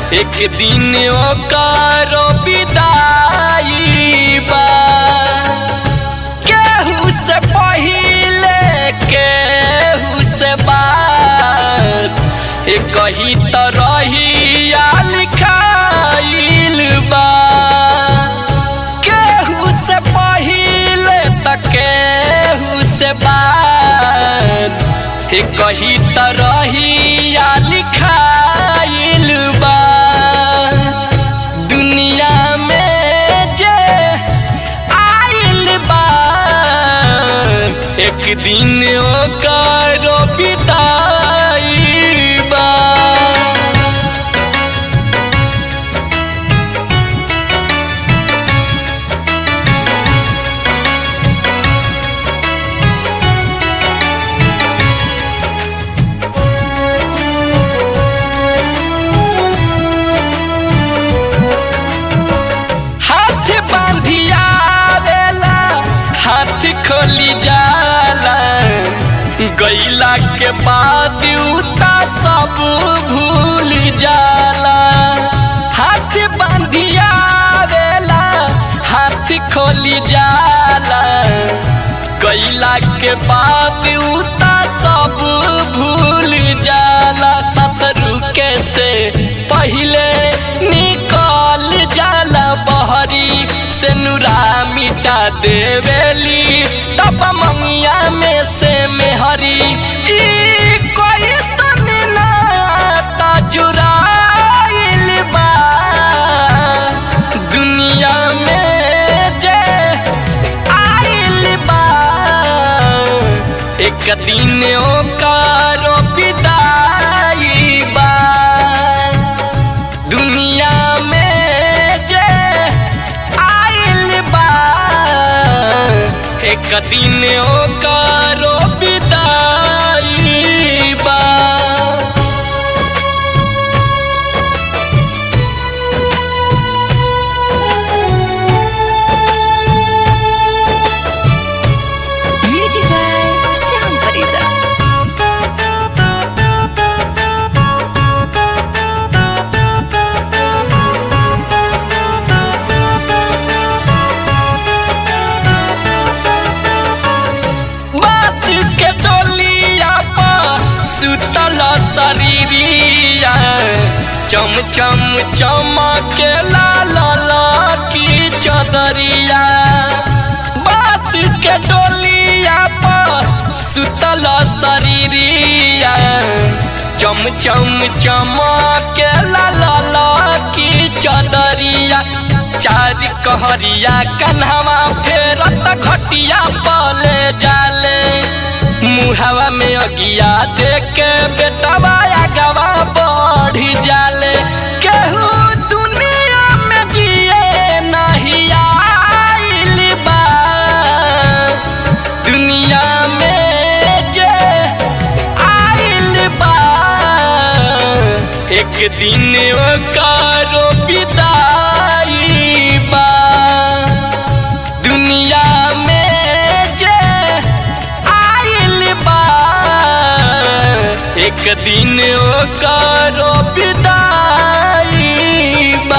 एक दिन ओकर विदाई बा केहू से पहिले केहू से बात एक ही तरहिया लिखाइल बा केहू से पहिले त केहू से बात एक ही तरहिया लिखाइल बा दुनिया में जे आइल बा एक दिन ओकर विदाई बा हाथ बांधिया आवेला हाथ खोली जाला गईला के बाद उता सब भूल जाला हाथ बांधिया आवेला हाथ खोली जाला गईला के बाद उता सब भूल जाला ससुर के से पहिले निकल जाला बहरी से नुरा मिटा देवेली तब मंगिया में से मेहरी ई कोई सन नाता जुराइल बा दुनिया में जे आइल बा एक दिन ओकर विदाई बा दुनिया में जे आइल बा एक दिन ओकर विदाई बा Music by Sam Farida. बास के डोलिया पर सुतल शरीरिया चम चम चमके लाल की चदरिया बास के डोलिया पर सुतल शरीरिया चम चम चमके लाल की चदरिया चार कहरिया कन्हवा फेरत घटिया पले जाले मुहावा में अगिया देख के बेटवा आगवा बढ़ जाले केहू दुनिया में जिए नहीं आइल बा दुनिया में जे आइल बा एक दिन ओकर विदाई बा दुनिया में जे आइल बा एक दिन ओकर विदाई बा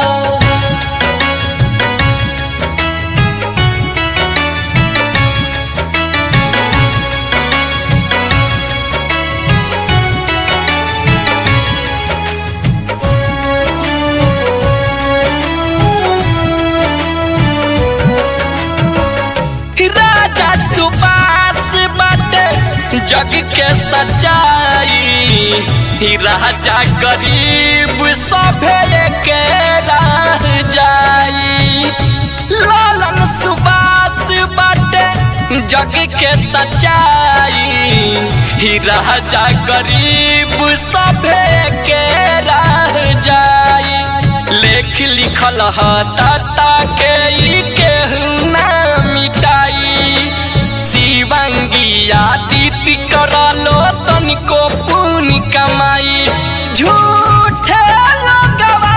राजा सुबास बाटे जग के सच्चाई ही राजा गरीब सभे के रह जाई लालन सुबास बाटे जग के सच्चाई ही राजा गरीब सभे के रह जाई लेख लिखल ह ताता के ई केहू ना मिटाई शिवंगिया दीदी करलो तनिको पुण्य कमाई झूठे लगवा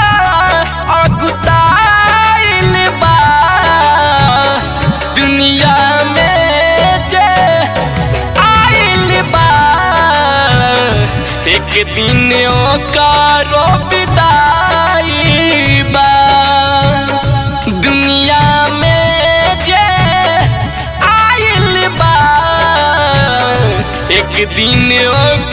अगुताइल बा दुनिया में जे आइल बा एक दिन ओकर विदाई दिन